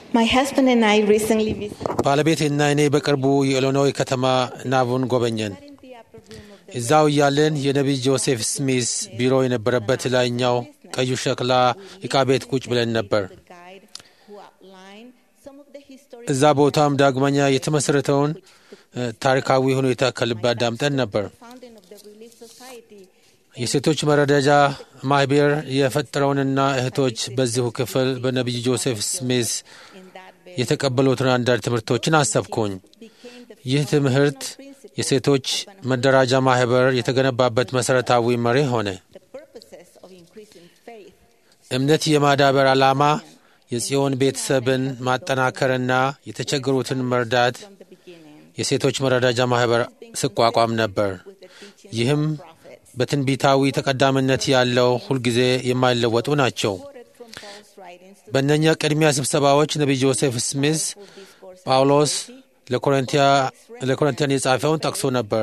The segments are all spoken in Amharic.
My husband and I recently visited ባለቤቴና እኔ በቅርቡ የኢሊኖይ ከተማ ናቡን ጎበኘን። in the upper room of the እዛው እያለን የነቢይ ጆሴፍ ስሚስ ቢሮ የነበረበት ላይኛው ቀዩ ሸክላ ዕቃ ቤት ቁጭ ብለን ነበር። the guide who outlined some of the historic እዛ ቦታም ዳግመኛ የተመሠረተውን እ፣ ታሪካዊ ሁኔታ ከልብ አዳምጠን ነበር። founding of the Relief Society የሴቶች መረዳጃ ማህበር የፈጠረውንና እህቶች በዚሁ ክፍል በነቢይ ጆሴፍ ስሚስ in that bay የተቀበሉትን አንዳንድ ትምህርቶችን አሰብኩኝ። became the ይህ ትምህርት የሴቶች መደራጃ ማህበር የተገነባበት መሠረታዊ መሪ ሆነ። the purposes of increasing faith እምነት የማዳበር ዓላማ የጽዮን ቤተሰብን ማጠናከርና የተቸገሩትን መርዳት from the beginning የሴቶች መረዳጃ ማህበር ስቋቋም ነበር። with the teaching ይህም of prophets. በትንቢታዊ ተቀዳሚነት ያለው ሁልጊዜ የማይለወጡ ናቸው። Quoted from Paul's writings to በእነኛ ቅድሚያ ስብሰባዎች ነቢይ ጆሴፍ ስሚዝ full discourse ጳውሎስ ለኮሪንቲያ- ለኮሪንቲያን የጻፈውን ጠቅሶ ነበር።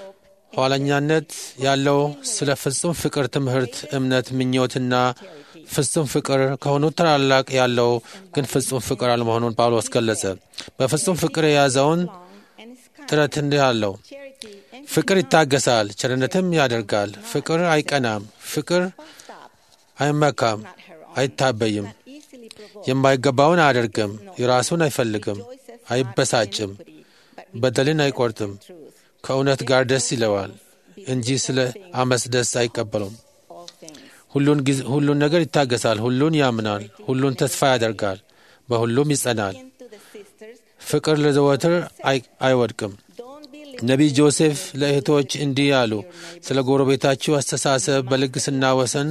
ኋለኛነት ያለው ስለ ፍጹም ፍቅር ትምህርት፣ እምነት፣ ምኞትና ፍጹም ፍቅር ከሆኑት ታላላቅ ያለው ግን ፍጹም ፍቅር አለመሆኑን ጳውሎስ ገለጸ። በፍጹም ፍቅር የያዘውን long and is kind. ጥረት እንዲህ አለው። Charity and ፍቅር ይታገሳል፣ ቸርነትም ያደርጋል። ፍቅር አይቀናም፣ ፍቅር puffed up, አይመካም፣ not her own, አይታበይም፣ not easily provoked, የማይገባውን አያደርግም፣ የራሱን አይፈልግም፣ rejoices not አይበሳጭም፣ in iniquity, but በደልን አይቆርጥም፣ truth. ከእውነት ጋር ደስ ይለዋል እንጂ ስለ አመፅ ደስ አይቀበሉም። All things. ሁሉን ጊዜ ሁሉን ነገር ይታገሳል፣ ሁሉን ያምናል፣ ሁሉን ተስፋ ያደርጋል፣ በሁሉም ይጸናል። Into the sisters, ፍቅር ለዘወትር አይ- አይወድቅም። don't be ነቢይ ጆሴፍ ለእህቶች እንዲህ አሉ። ስለ ጎረቤታችሁ አስተሳሰብ በልግስና ወሰን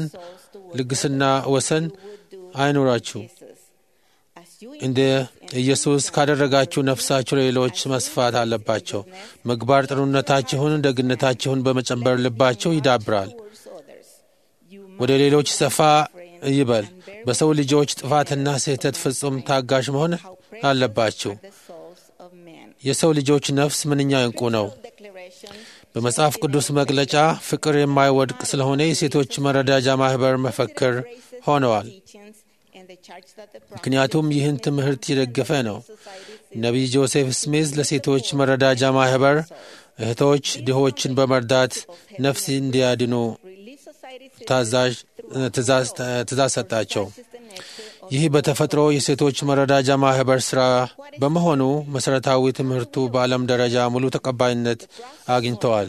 ልግስና ወሰን አይኑራችሁ። Jesus. As you እንደ ኢየሱስ ካደረጋችሁ ነፍሳችሁ ለሌሎች መስፋት አለባቸው። ምግባር ጥሩነታችሁን፣ ደግነታችሁን በመጨመር ልባችሁ ይዳብራል፣ towards others, you ወደ ሌሎች ሰፋ ይበል። በሰው ልጆች ጥፋትና ስህተት ፍጹም ታጋሽ መሆን አለባችሁ። the souls of men. የሰው ልጆች ነፍስ ምንኛ እንቁ ነው። Declaration በመጽሐፍ ቅዱስ መግለጫ ፍቅር የማይወድቅ ስለሆነ የሴቶች መረዳጃ ማህበር መፈክር ሆነዋል። teachings and the charge that the ምክንያቱም ይህን ትምህርት የደገፈ ነው። society ነቢይ ጆሴፍ ስሚዝ ለሴቶች መረዳጃ ማህበር እህቶች ድሆችን በመርዳት ነፍስ እንዲያድኑ Relief Society ታዛዥ ትእዛዝ ትእዛዝ ሰጣቸው። ይህ በተፈጥሮ የሴቶች መረዳጃ ማህበር ሥራ በመሆኑ መሠረታዊ ትምህርቱ በዓለም ደረጃ ሙሉ ተቀባይነት አግኝተዋል።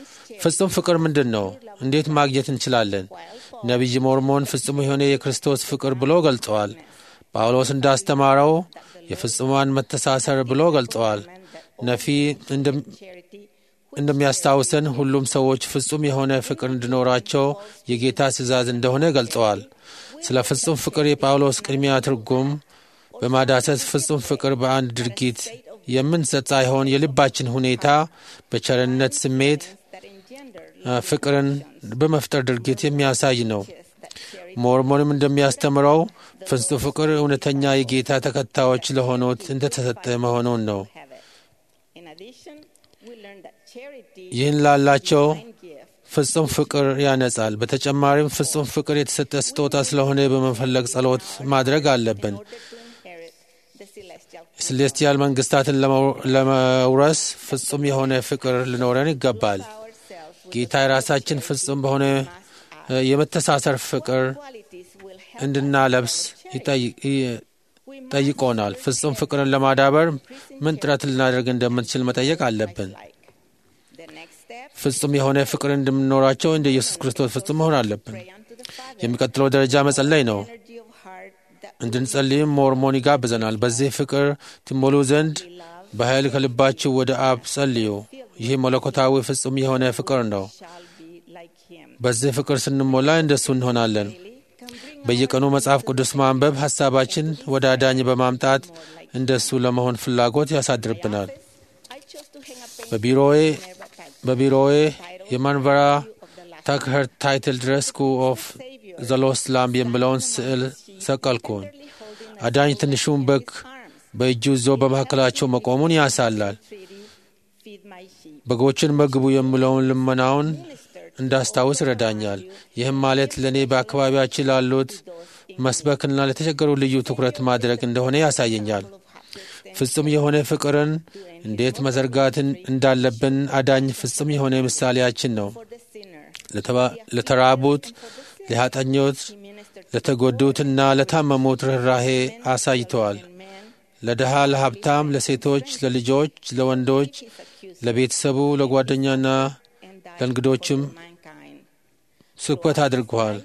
ፍጹም ፍቅር ምንድን ነው? እንዴት ማግኘት እንችላለን? ነቢይ ሞርሞን ፍጹም የሆነ የክርስቶስ ፍቅር ብሎ ገልጸዋል። ጳውሎስ እንዳስተማረው የፍጹማን መተሳሰር ብሎ ገልጸዋል። ነፊ እንደም- charity እንደሚያስታውሰን ሁሉም ሰዎች ፍጹም የሆነ ፍቅር እንዲኖራቸው የጌታ ትእዛዝ እንደሆነ ገልጸዋል። ስለ ፍጹም ፍቅር የጳውሎስ ቅድሚያ ትርጉም በማዳሰስ ፍጹም ፍቅር በአንድ ድርጊት የምንሰጥ ሳይሆን የልባችን ሁኔታ በቸርነት ስሜት that engender አ፣ ፍቅርን በመፍጠር ድርጊት የሚያሳይ ነው። that charity ሞርሞንም እንደሚያስተምረው ፍጹም ፍቅር እውነተኛ የጌታ ተከታዮች ለሆኑት እንደተሰጠ መሆኑን ነው። have it. In addition, we learn that charity ይህን ላላቸው and gift ፍጹም ፍቅር ያነጻል። በተጨማሪም ፍጹም ፍቅር የተሰጠ ስጦታ ስለሆነ በመፈለግ ጸሎት ማድረግ አለብን። in order to inherit the celestial ሴሌስቲያል መንግስታትን ለመው- ለመውረስ ፍጹም የሆነ ፍቅር ሊኖረን ይገባል። ourselves with ጌታ የራሳችን ፍጹም በሆነ እ፣ የመተሳሰር ፍቅር qualities will help እንድናለብስ ይጠይ- ይ- ጠይቆናል። ፍጹም ፍቅርን ለማዳበር ምን ጥረት ልናደርግ እንደምንችል መጠየቅ አለብን። like the next step ፍጹም የሆነ ፍቅር እንደምንኖራቸው እንደ ኢየሱስ ክርስቶስ ፍጹም መሆን አለብን። pray unto the Father የሚቀጥለው ደረጃ መጸለይ ነው። energy of heart that እንድንጸልይም ሞርሞን ይጋብዘናል። በዚህ ፍቅር ትሞሉ ዘንድ በኃይል ከልባችሁ ወደ አብ ጸልዩ። ይህ መለኮታዊ ፍጹም የሆነ ፍቅር ነው። shall be like him በዚህ ፍቅር ስንሞላ እንደሱ እንሆናለን። can bring በየቀኑ መጽሐፍ ቅዱስ ማንበብ ሐሳባችን ወደ አዳኝ በማምጣት እንደሱ ለመሆን ፍላጎት ያሳድርብናል። I chose to hang a painting በቢሮዬ never tag በቢሮዬ የማንበራ ታክኸር ታይትል ድረስ ስኩል ኦፍ ዘ ሎስት ላምብ የሚለውን ስዕል ሰቀልኩኝ። አዳኝ ትንሹን በግ በእጁ ይዞ በመካከላቸው መቆሙን ያሳላል። treaty feed my sheep በጎችን መግቡ የሚለውን ልመናውን እንዳስታውስ ይረዳኛል። ይህም ማለት ለእኔ በአካባቢያችን ላሉት መስበክና ለተቸገሩ ልዩ ትኩረት ማድረግ እንደሆነ ያሳየኛል። ፍጹም የሆነ ፍቅርን እንዴት መዘርጋትን እንዳለብን አዳኝ ፍጹም የሆነ ምሳሌያችን ነው። ለተራቡት፣ ለኃጢአተኞች፣ ለተጎዱትና ለታመሙት ርኅራሄ አሳይተዋል። ለድሃ፣ ለሀብታም፣ ለሴቶች፣ ለልጆች፣ ለወንዶች፣ ለቤተሰቡ፣ ለጓደኛና ለእንግዶችም ስብከት አድርገዋል።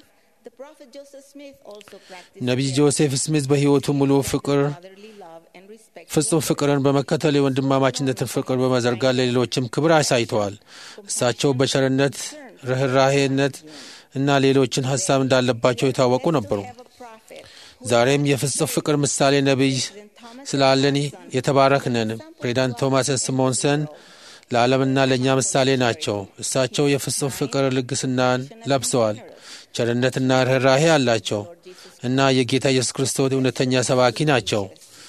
ነቢይ ጆሴፍ ስሚዝ በሕይወቱ ሙሉ ፍቅር ፍጹም ፍቅርን በመከተል የወንድማማችነትን ፍቅር በመዘርጋት ለሌሎችም ክብር አሳይተዋል። እሳቸው በቸርነት ርኅራሄነት እና ሌሎችን ሀሳብ እንዳለባቸው የታወቁ ነበሩ። ዛሬም የፍጹም ፍቅር ምሳሌ ነቢይ ስላለን የተባረክነን። ፕሬዚዳንት ቶማስ ስሞንሰን ለዓለምና ለእኛ ምሳሌ ናቸው። እሳቸው የፍጹም ፍቅር ልግስናን ለብሰዋል። ቸርነትና ርኅራሄ አላቸው እና የጌታ ኢየሱስ ክርስቶስ እውነተኛ ሰባኪ ናቸው።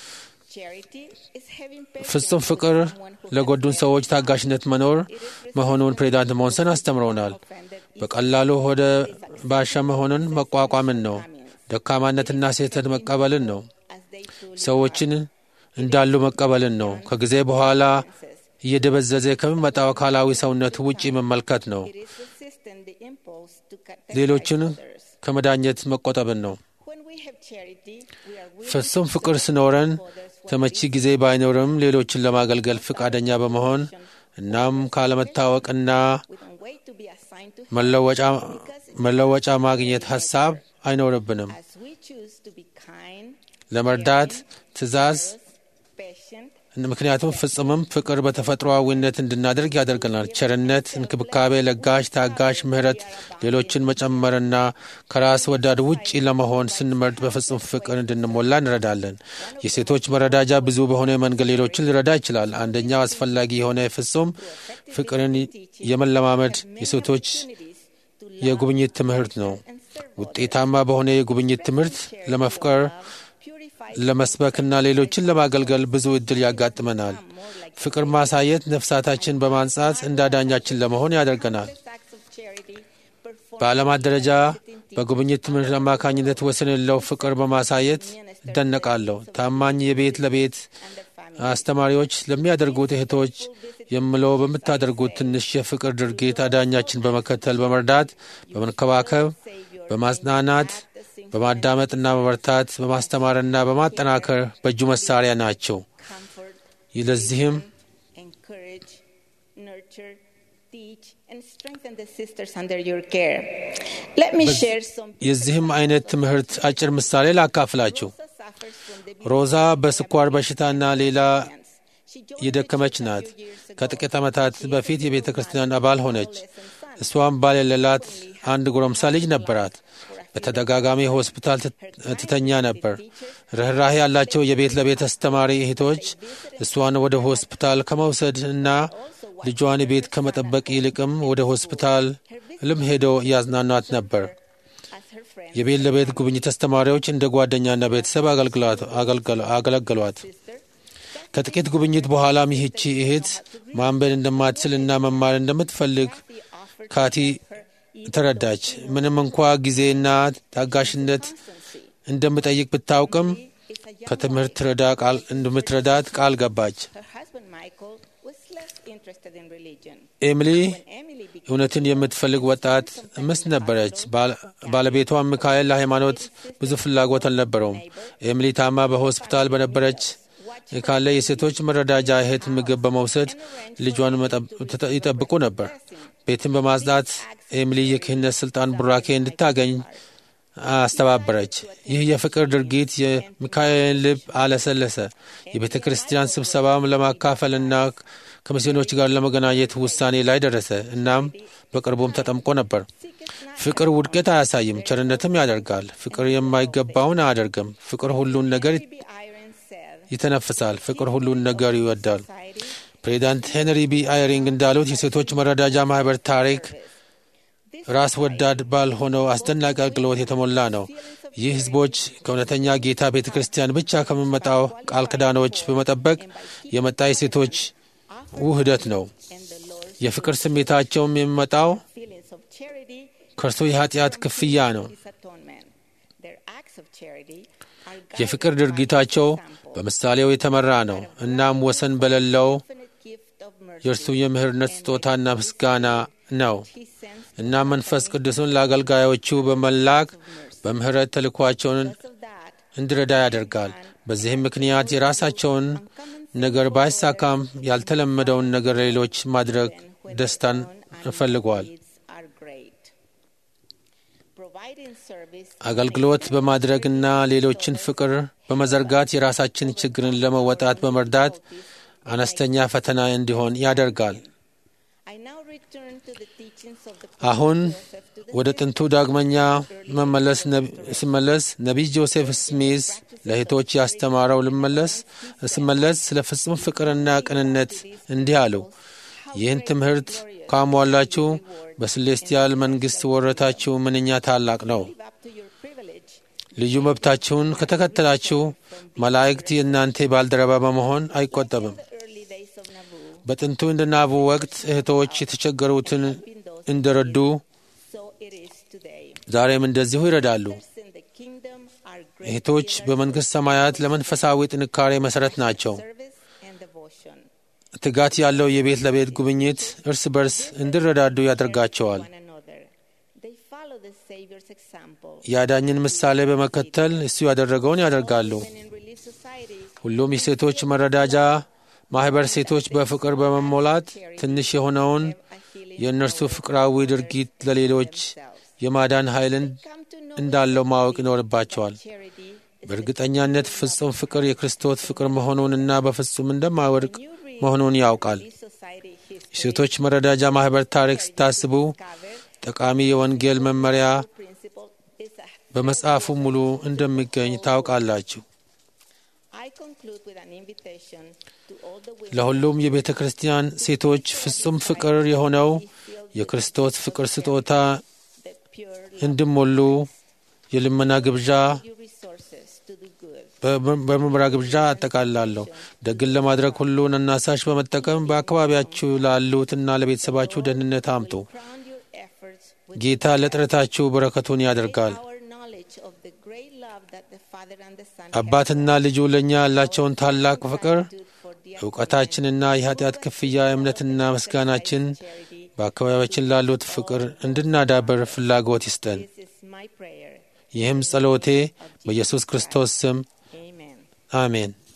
ፍጹም ፍቅር ለጎዱን ሰዎች ታጋሽነት መኖር መሆኑን ፕሬዚዳንት ሞንሰን አስተምረውናል። በቀላሉ ወደ ባሻ መሆንን መቋቋምን ነው። ደካማነትና ስህተት መቀበልን ነው። ሰዎችን እንዳሉ መቀበልን ነው። ከጊዜ በኋላ እየደበዘዘ ከሚመጣው አካላዊ ሰውነት ውጪ መመልከት ነው። ሌሎችን ከመዳኘት መቆጠብን ነው። ፍጹም ፍቅር ሲኖረን ተመቺ ጊዜ ባይኖርም ሌሎችን ለማገልገል ፈቃደኛ በመሆን እናም ካለመታወቅና መለወጫ ማግኘት ሀሳብ አይኖርብንም። ለመርዳት ትዕዛዝ ምክንያቱም ፍጹምም ፍቅር በተፈጥሮአዊነት እንድናደርግ ያደርገናል። ቸርነት፣ እንክብካቤ፣ ለጋሽ፣ ታጋሽ፣ ምሕረት፣ ሌሎችን መጨመርና ከራስ ወዳድ ውጪ ለመሆን ስንመርጥ በፍጹም ፍቅር እንድንሞላ እንረዳለን። የሴቶች መረዳጃ ብዙ በሆነ መንገድ ሌሎችን ሊረዳ ይችላል። አንደኛው አስፈላጊ የሆነ ፍጹም ፍቅርን የመለማመድ የሴቶች የጉብኝት ትምህርት ነው። ውጤታማ በሆነ የጉብኝት ትምህርት ለመፍቀር ለመስበክና ሌሎችን ለማገልገል ብዙ እድል ያጋጥመናል። ፍቅር ማሳየት ነፍሳታችን በማንጻት እንዳዳኛችን ለመሆን ያደርገናል። በዓለማት ደረጃ በጉብኝት ትምህርት አማካኝነት ወሰን የሌለው ፍቅር በማሳየት እደነቃለሁ። ታማኝ የቤት ለቤት አስተማሪዎች ለሚያደርጉት እህቶች የምለው በምታደርጉት ትንሽ የፍቅር ድርጊት አዳኛችን በመከተል በመርዳት፣ በመንከባከብ፣ በማጽናናት በማዳመጥና በመርታት በማስተማርና በማጠናከር በእጁ መሳሪያ ናቸው። ለዚህም የዚህም አይነት ትምህርት አጭር ምሳሌ ላካፍላችሁ። ሮዛ በስኳር በሽታና ሌላ የደከመች ናት። ከጥቂት ዓመታት በፊት የቤተ ክርስቲያን አባል ሆነች። እሷም ባል የሌላት አንድ ጎረምሳ ልጅ ነበራት። በተደጋጋሚ ሆስፒታል ትተኛ ነበር። ርኅራሄ ያላቸው የቤት ለቤት አስተማሪ እህቶች እሷን ወደ ሆስፒታል ከመውሰድ እና ልጇን ቤት ከመጠበቅ ይልቅም ወደ ሆስፒታል ልም ሄደው እያዝናኗት ነበር። የቤት ለቤት ጉብኝት አስተማሪዎች እንደ ጓደኛና ቤተሰብ አገለገሏት። ከጥቂት ጉብኝት በኋላም ይህቺ እህት ማንበብ እንደማትችል እና መማር እንደምትፈልግ ካቲ ተረዳች። ምንም እንኳ ጊዜና ታጋሽነት እንደምጠይቅ ብታውቅም ከትምህርት እንደምትረዳት ቃል ገባች። ኤሚሊ እውነትን የምትፈልግ ወጣት ምስት ነበረች። ባለቤቷ ሚካኤል ለሃይማኖት ብዙ ፍላጎት አልነበረውም። ኤሚሊ ታማ በሆስፒታል በነበረች ካለ የሴቶች መረዳጃ እህት ምግብ በመውሰድ ልጇን ይጠብቁ ነበር። ቤትን በማጽዳት ኤሚሊ የክህነት ስልጣን ቡራኬ እንድታገኝ አስተባበረች። ይህ የፍቅር ድርጊት የሚካኤልን ልብ አለሰለሰ። የቤተ ክርስቲያን ስብሰባም ለማካፈልና ከሚስዮኖች ጋር ለመገናኘት ውሳኔ ላይ ደረሰ። እናም በቅርቡም ተጠምቆ ነበር። ፍቅር ውድቀት አያሳይም፣ ቸርነትም ያደርጋል። ፍቅር የማይገባውን አያደርግም። ፍቅር ሁሉን ነገር ይተነፍሳል። ፍቅር ሁሉን ነገር ይወዳል። ፕሬዚዳንት ሄንሪ ቢ አይሪንግ እንዳሉት የሴቶች መረዳጃ ማህበር ታሪክ ራስ ወዳድ ባልሆነው አስደናቂ አገልግሎት የተሞላ ነው። ይህ ህዝቦች ከእውነተኛ ጌታ ቤተ ክርስቲያን ብቻ ከሚመጣው ቃል ክዳኖች በመጠበቅ የመጣ የሴቶች ውህደት ነው። የፍቅር ስሜታቸውም የሚመጣው ከእርሱ የኃጢአት ክፍያ ነው። of charity are የፍቅር guided by ድርጊታቸው example, በምሳሌው የተመራ ነው። እናም ወሰን በሌለው infinite gift of mercy የእርሱ የምህርነት ስጦታና ምስጋና ነው። he sends እና መንፈስ ቅዱስን ለአገልጋዮቹ በመላክ በምህረት ተልኳቸውን because of that እንዲረዳ ያደርጋል። በዚህም ምክንያት የራሳቸውን ነገር ባይሳካም ያልተለመደውን ነገር ሌሎች ማድረግ when ደስታን their own እንፈልገዋል። needs are great. Providing service አገልግሎት በማድረግና ሌሎችን ፍቅር በመዘርጋት የራሳችን ችግርን ለመወጣት በመርዳት አነስተኛ ፈተና እንዲሆን ያደርጋል። I now return to the teachings of the አሁን prophet Joseph to the ወደ ጥንቱ ዳግመኛ መመለስ ነብ- ስመለስ ነቢይ ጆሴፍ ስሚዝ ለእህቶች ያስተማረው ልመለስ ስመለስ ስለ ፍጹም ፍቅርና ቅንነት እንዲህ አለው። ይህን ትምህርት ካሟላችሁ በስሌስቲያል መንግሥት ወረታችሁ ምንኛ ታላቅ ነው። live up to your privilege ልዩ መብታችሁን ከተከተላችሁ መላእክት የእናንተ ባልደረባ በመሆን አይቆጠብም። the early days of Nauvoo በጥንቱ እንደ ናቡ ወቅት እህቶች የተቸገሩትን እንደረዱ so it is today. ዛሬም እንደዚሁ ይረዳሉ። Others in the kingdom are great እህቶች በመንግሥት ሰማያት ለመንፈሳዊ ጥንካሬ መሠረት ናቸው። service and devotion. ትጋት ያለው የቤት ለቤት ጉብኝት እርስ በርስ እንዲረዳዱ ያደርጋቸዋል። One another. They follow the Savior's example. የአዳኝን ምሳሌ በመከተል እሱ ያደረገውን ያደርጋሉ። Even in relief societies, ሁሉም የሴቶች መረዳጃ ማኅበር ሴቶች በፍቅር በመሞላት ትንሽ የሆነውን a healing የእነርሱ ፍቅራዊ ድርጊት ለሌሎች የማዳን ኃይልን come to know እንዳለው ማወቅ ይኖርባቸዋል። charity በእርግጠኛነት ፍጹም ፍቅር የክርስቶስ ፍቅር መሆኑንና በፍጹም እንደማይወድቅ መሆኑን ያውቃል። relief society history. የሴቶች መረዳጃ ማኅበር ታሪክ ስታስቡ Cover ጠቃሚ የወንጌል መመሪያ principle is a በመጽሐፉ ሙሉ እንደሚገኝ ታውቃላችሁ። I conclude with an invitation to all the women ለሁሉም የቤተ ክርስቲያን ሴቶች ፍጹም ፍቅር የሆነው የክርስቶስ ፍቅር ስጦታ that pure እንዲሞሉ የልመና ግብዣ you resources to do good. በ- በምርመራ ግብዣ አጠቃላለሁ። ደግን ለማድረግ ሁሉን አናሳሽ በመጠቀም በአካባቢያችሁ ላሉትና ለቤተሰባችሁ ደህንነት አምጡ። Crown your efforts with ጌታ ለጥረታችሁ በረከቱን ያደርጋል። our knowledge of the great love that the Father and the Son አባትና ልጁ ለእኛ ያላቸውን ታላቅ ፍቅር have for the እውቀታችንና የኃጢአት ክፍያ እምነትና ምስጋናችን charity. በአካባቢያችን ላሉት ፍቅር እንድናዳበር ፍላጎት ይስጠን። This is my prayer. ይህም ጸሎቴ በኢየሱስ ክርስቶስ ስም Amen. አሜን።